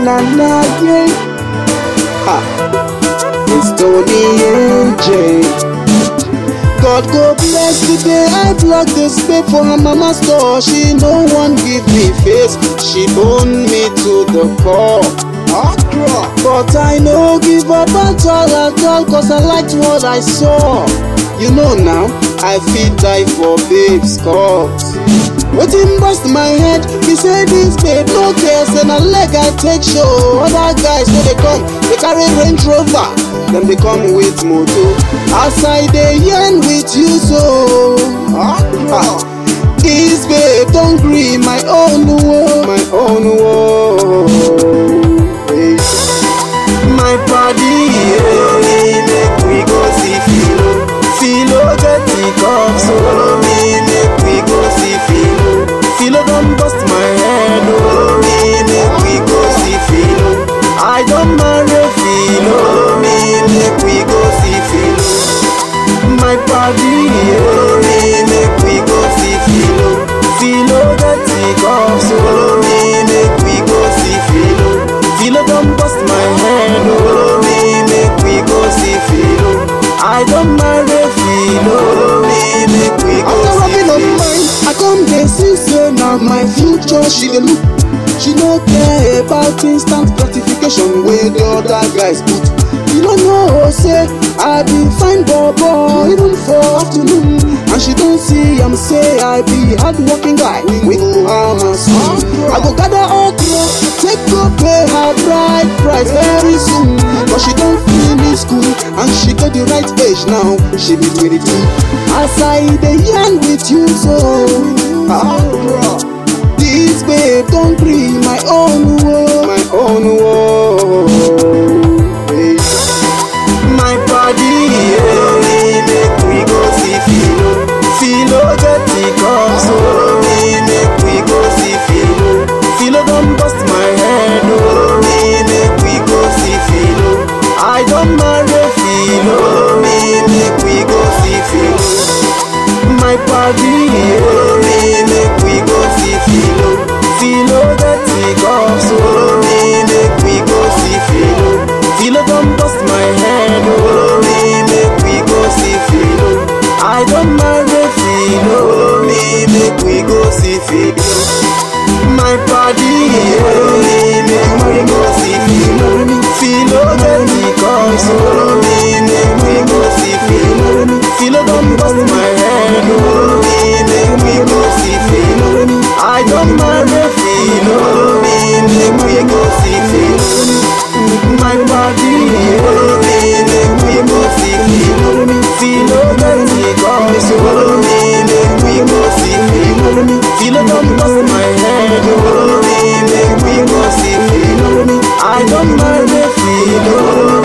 na na yeah. Ha. It's Tony AJ. God go bless the day I plug this babe for her mama store. She no one give me face. She own me to the core. But I no give up at all at all cause I liked what I saw. You know now, I fit die for babes cause. Wetin burst my head be say this babe no care say na leg I take show. Other guys wey dey come dey carry range rover, dem dey come with moto. As I dey yarn with you so. Ah, this babe don gree my own wo, my own wo. Hey. My body, follow me, make we go see Philo. Philo get the cup, so follow me, make we go see Philo. Philo don bust my head, oh. follow me, make we go see Philo. I don marry Philo, follow me, make we go see Philo. My body, follow me, make we go see Philo. Philo get the cup, so follow me, make we go see Philo. Philo don bust my head, oh. follow me, make we go see Philo. I don marry Philo, follow me, make we go After see rubbing on Philo. mine, I come dey see say na my future she dey look. She no care about instant gratification wey the other guys put. You no know say I be fine bobo even for afternoon. And she don see am say I be hardworking guy wey go harm her son. I go gather okra, take go pay her bride price very soon. But she don finish school and she get the right age now. She be 22. As I dey yarn with you so. Ah, this babe don gree my own wo. my own wo. Hey. My body, follow me, make we go see Philo. Philo get the cup, so follow me, make we go see Philo. Philo don bust my head, oh. follow me, make we go see Philo. I don marry Philo, follow me, make we go see Philo. My body, follow me, make we go see Philo. Philo get the cup, so follow me, make we go see Philo. Philo don bust my head, oh. follow me, make we go see Philo. I don marry Philo, follow me, make we go see Philo. My body, follow me, make we go see Philo. Philo get the cup, so follow me, make we go see Philo. Philo don bust my head, oh. follow me, make we go see Philo. I don marry Philo, follow me, make we go see Philo. My body, follow me, make we go see Philo. Philo get the cup, so follow me, make we go see Philo. Philo don bust my head, oh. follow me, make we go see Philo. I don marry Philo.